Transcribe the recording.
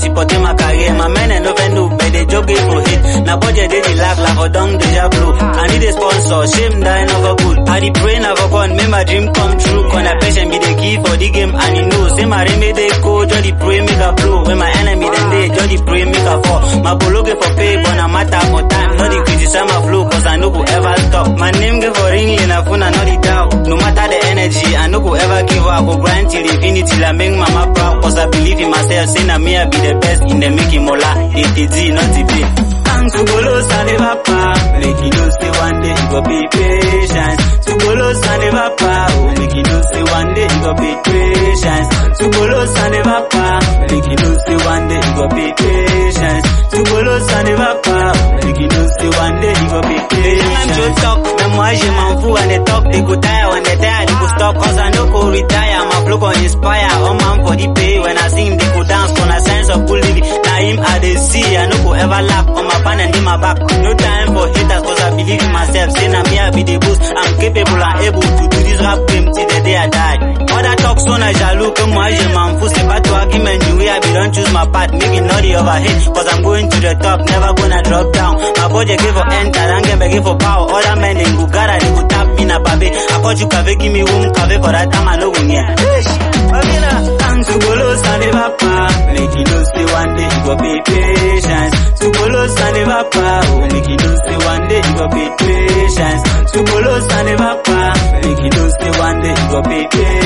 supporting my career. My men and no know, but they joke it for hit. Now budget they dey laugh, laugh for down deja blue. I need a sponsor, shame die never good. I dey pray never gone, make my dream come true. Cause na patient be the key for the game, and you know, say my remedy they go, just the pray make a blow. When my enemy then they, just the pray make a fall. My bolo get for pay, but no matter for time. Not the criticize my flow, cause I know go ever stop. My name get for ring in a phone, I know the doubt. No matter the energy, I know go ever give up. Go grind till infinity, till I make mama proud. Cause I believe in myself, say na me I be the best in the making mola. It is D, not the B. To bolo saliva pa, make you know say one day you go be patient. To bolo saliva pa, oh make you know say one day you go be patient. To bolo saliva pa, make you know say one day you go be patient. To bolo saliva pa, make you know say one day you go be patient. Joe talk, même moi je m'en fous when they talk, they go tire when they tire, they go stop cause I no go retire. My flow go inspire, all man for the pay when I sing they go dance for a sense of cool living. Now him I dey see, I no go ever lack on my pan and in my back. No time for haters cause I believe in myself. Say na me I be the boost. I'm capable and able to do this rap game till the day I die. Other talk so na jaloux que moi je m'en fous. C'est pas toi qui m'ennuie. I be don't choose my path. Make it not the overhead. Cause I'm going to the top. Never gonna drop down. My body give for enter. And get begging for power. Other men they go gara. They go tap me na babe. I caught you cave give me room. Cave for that time I know when yeah. Thanks to Bolo Saliva Pa. Make you know say one day you go be patient. To Bolo Saliva Pa. Oh, make you know say one day you go be patient. To Bolo Saliva Pa. Make you know say one day you go be patient.